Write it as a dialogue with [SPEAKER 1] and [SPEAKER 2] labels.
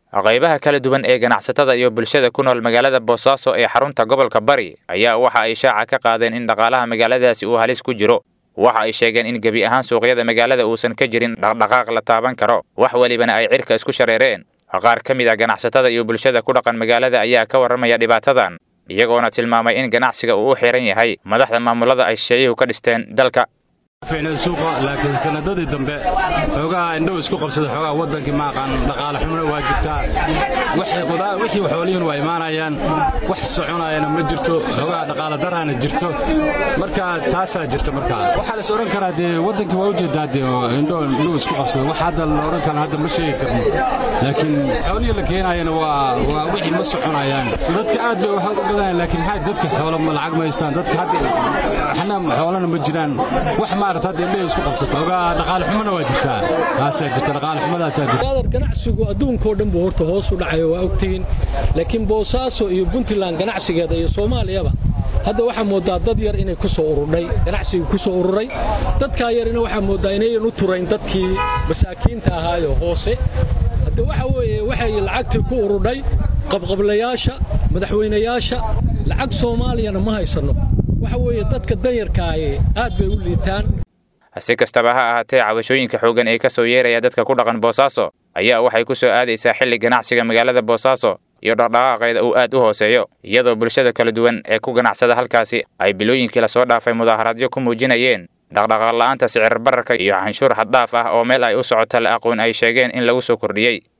[SPEAKER 1] qaybaha kala duwan ee ganacsatada iyo bulshada ku nool magaalada boosaaso ee xarunta gobolka bari ayaa waxa ay shaaca ka qaadeen in dhaqaalaha magaaladaasi uu halis ku jiro waxa ay sheegeen in gebi ahaan suuqyada magaalada uusan ka jirin dhaqdhaqaaq la taaban karo wax welibana ay cirka isku shareereen qaar ka mid ah ganacsatada iyo bulshada ku dhaqan magaalada ayaa ka warramaya dhibaatadan iyagoona tilmaamay in ganacsiga uu u xiran yahay madaxda maamulada ay shisheeyuhu ka dhisteen dalka
[SPEAKER 2] ficnay suuqa laakiin sanadadii dambe xoogaha indhow isku qabsada xoogaha waddankii maaqaan dhaqaale xumna waa jirtaa wixii xoolihiin waa imaanayaan wax soconayana ma jirto xoogaha dhaqaale daraana jirto marka taasaa jirta markaa waxaa la is odhan karaa dee waddankii waa ujeedaa dee indhow indhow isku qabsada wax hadda la odhan kara hadda ma sheegi karno laakiin xoolihii la keenayana waa waa wixii ma soconayaan dadka aad bay waxaa u badanayaan laakiin maxaa dadka xoolo ma lacag ma haystaan dadka hadda waxna xoolana ma jiraan wax maarata hadda indhaha isku qabsato ogaa dhaqaale xumana waa jirtaa taasaa jirta dhaqaale xumadaasaa jirta
[SPEAKER 3] ganacsigu adduunkoo dhan buu horta hoos u dhacayo waa ogtihiin laakiin boosaaso iyo puntland ganacsigeeda iyo soomaaliyaba hadda waxaa mooddaa dad yar inay ku soo ururdhay ganacsigu ku soo ururay dadkaa yarina waxaa mooddaa inayan u turayn dadkii masaakiinta ahaayo hoose hadde waxa weeye waxay lacagtii ku ururdhay qabqablayaasha madaxweynayaasha lacag soomaaliyana ma haysanno waxa weeye dadka danyarkaaye aad bay u liitaan
[SPEAKER 1] si kastaba ha ahaatee cabashooyinka xooggan ee ka soo yeeraya dadka ku dhaqan boosaaso ayaa waxay ku soo aadaysaa xilli ganacsiga magaalada boosaaso iyo dhaqdhaqaaqeeda uu aad u hooseeyo iyadoo bulshada kala duwan ee ku ganacsada halkaasi ay bilooyinkii lasoo dhaafay mudaaharaadyo ku muujinayeen dhaqdhaqaaq la'aanta sicir bararka iyo canshuur xaddhaaf ah oo meel ay u socoto la aqoon ay sheegeen in lagu soo kordhiyey